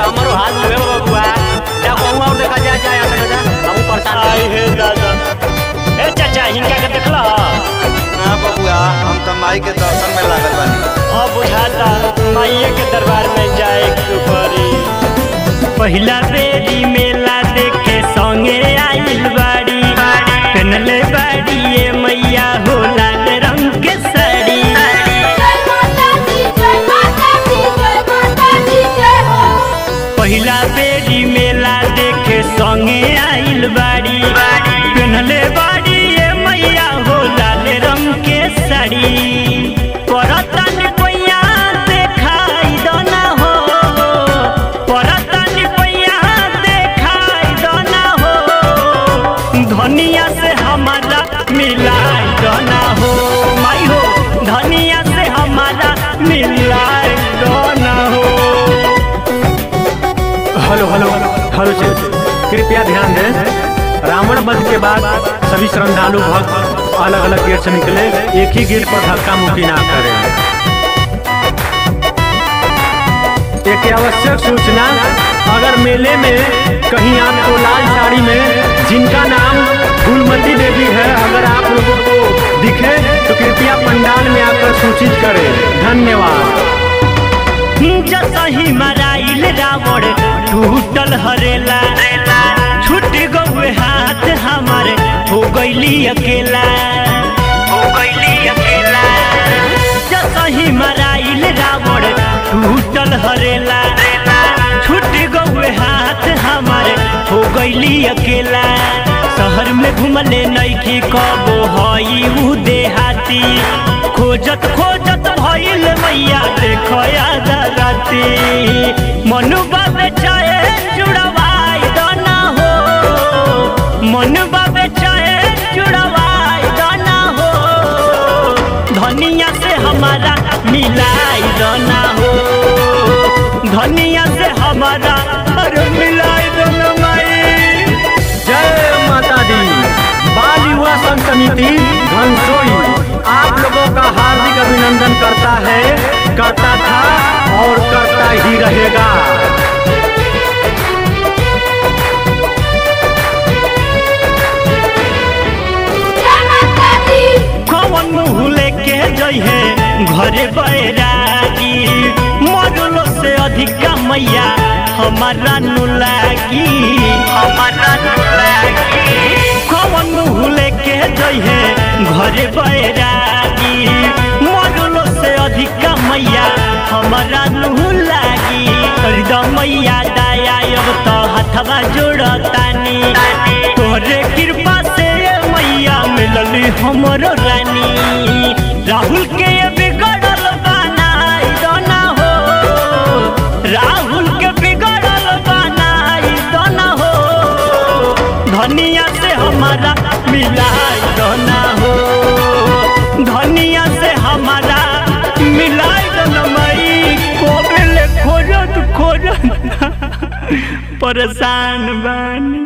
हमारो हाथ में बबुआ जा कहूँ और देखा जाए जाए आता जा हम परेशान आई हे दादा ए चाचा हिनका के देखला हाँ बबुआ हम तो माई के दर्शन में लागल बानी अब बुझाता माइये के दरबार में जाए के पड़ी पहिला बेरी मेला देखे संगे आइल बाड़ी पहनले बाड़ी ये मैया हो लाल रंग के साड़ी जय माता दी जय माता दी जय माता दी जय हो पहिला बेरी मेला देखे संगे आइल बाड़ी पहनले बाड़ी ये मैया हो लाल रंग के साड़ी परतन पैया देखाई दना हो परतन पैया देखाई दना हो धनिया से हमारा मिलाई दना हो माई हो धनिया से हमारा मिलाई दना हो हेलो हेलो हेलो जी कृपया ध्यान दें रावण वध के बाद सभी श्रद्धालु भक्त अलग अलग गेट से निकले एक ही गेट पर धक्का मुक्की ना करें एक आवश्यक सूचना अगर मेले में कहीं आपको लाल साड़ी में जिनका नाम फूलमती देवी है अगर आप लोगों को दिखे तो कृपया पंडाल में आकर सूचित करें धन्यवाद जसही मराइल रावण टूटल हरेला छूट गए हाथ हमारे हो गईली अकेला हो गईली अकेला जसही मराइल रावण टूटल हरेला छूट गए हाथ हमारे हो गईली अकेला शहर में घुमले नैखी कबो हई उ देहाती खोजत खोजत भइल मैया देखो याद राती मनुबा बेचाए जुड़वाई दना हो मनुबा बेचाए जुड़वाई दना हो धनिया से हमारा मिलाई दना हो धनिया से हमारा अरे मिलाई दना माई जय माता दी बाल युवा संघ समिति घनसोई आप लोगों का हार्दिक अभिनंदन करता है करता था और करता ही रहेगा जय माता दी कौन मुँह लेके जइहे घरे बैरागी मरलो से अधिका मैया हमारा नु लागी हमारा नु लागी कौन मुँह लेके जइहे घरे बैरागी मरलो से अधिका मैया हमारा नु लागी हरदम मैया दया अब तो हथवा जोड़तानी तोरे कृपा से मैया मिलली हमरो रानी राहुल के ये बिगड़ल बनाई दना हो राहुल के बिगड़ल बनाई दना हो धनिया से हमारा मिलाई दना हो धनिया से हमारा मिलाई दना मई कोबेले खोजत खोजत परेशान बानी